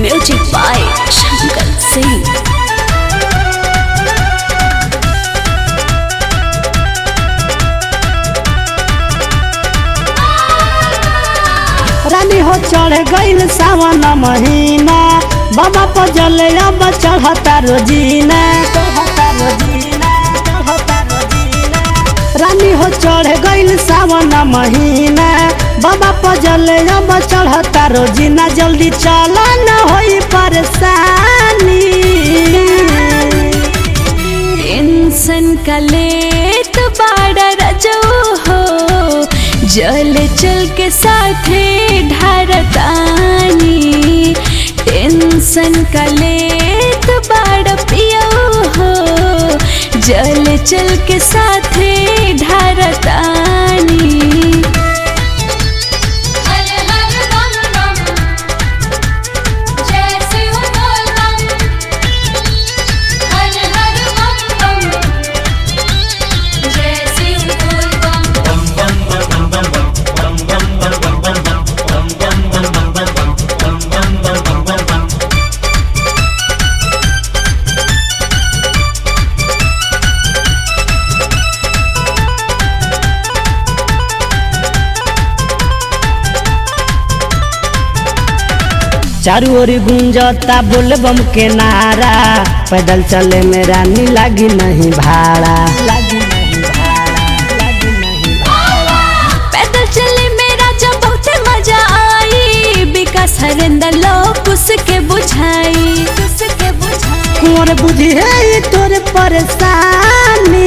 Music by Shankar Singh. रानी हो चढ़ गईल सावन महीना बाबा पर जले अब चढ़ता रोजीना चढ़ता रोजीना, चढ़ता रोजीना। रानी हो चढ़ गईल सावन महीना बाबा पर जले अब चढ़ता रोजीना जल्दी चल न होई परेशानी टेंशन का लेत बाड़ा रजो हो जल चल के साथे ढारतानी टेंशन का लेत बाड़ा पियो हो जल चल के साथे ढारतानी हर हर बम बम जैसे हो बोल बम हर हर बम बम जैसे हो बोल बम चारू ओरी गुंजता बोलबम के नारा पैदल चले में रानी लागी नहीं भाड़ा लागी नहीं भाड़ा लागी नहीं पैदल चले मेरा जब बहुत मजा आई विकास हरिंदर लोग उसके बुझाई उसके बुझाई कुंवर बुझी है ये तोर परेशानी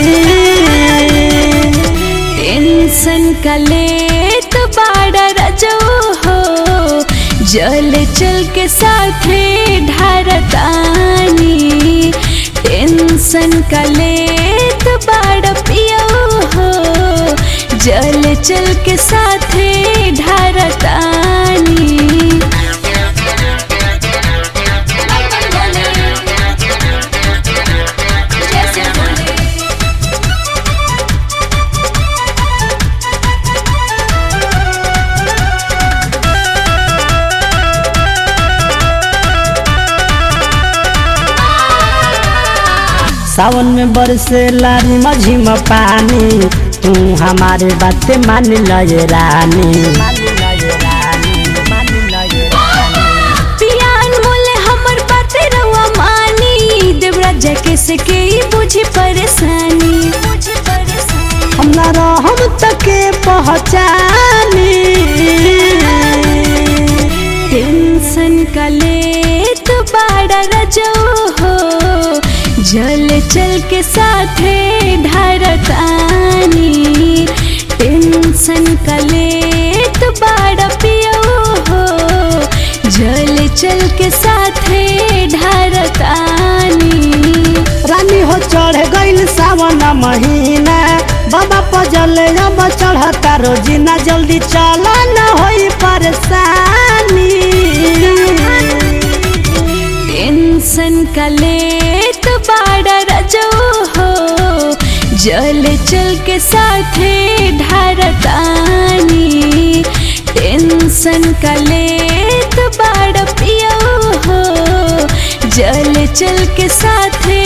टेंशन का लेत बाड़ा रजो हो जल चल के साथे ढारतानी टेंशन का लेत बाड़ा पियो हो जल चल के साथे ढारतानी जैसे बोले सावन में बरसे लारी मझिम पानी तू हमारे बात मान लय रानी मान लय रानी मान लय रानी पियान मोले हमर बाते रवा मानी देवराज के से के ई बुझी परेशानी बुझी परेशानी हम ना रहम तके पहचानी टेंशन का लेत बाड़ा रजो हो जल चल के साथे ढारतानी टेंशन का लेत बाड़ा पियो हो जल चल के साथे ढारतानी रानी हो चढ़ गईल सावन महीना बाबा पजल अब चढ़ता रोजीना जल्दी चल न होई परेशानी टेंशन का लेत बाड़ा रजो हो जल चल के साथे ढारतानी टेंशन का लेत बाड़ा पियो हो जल चल के साथे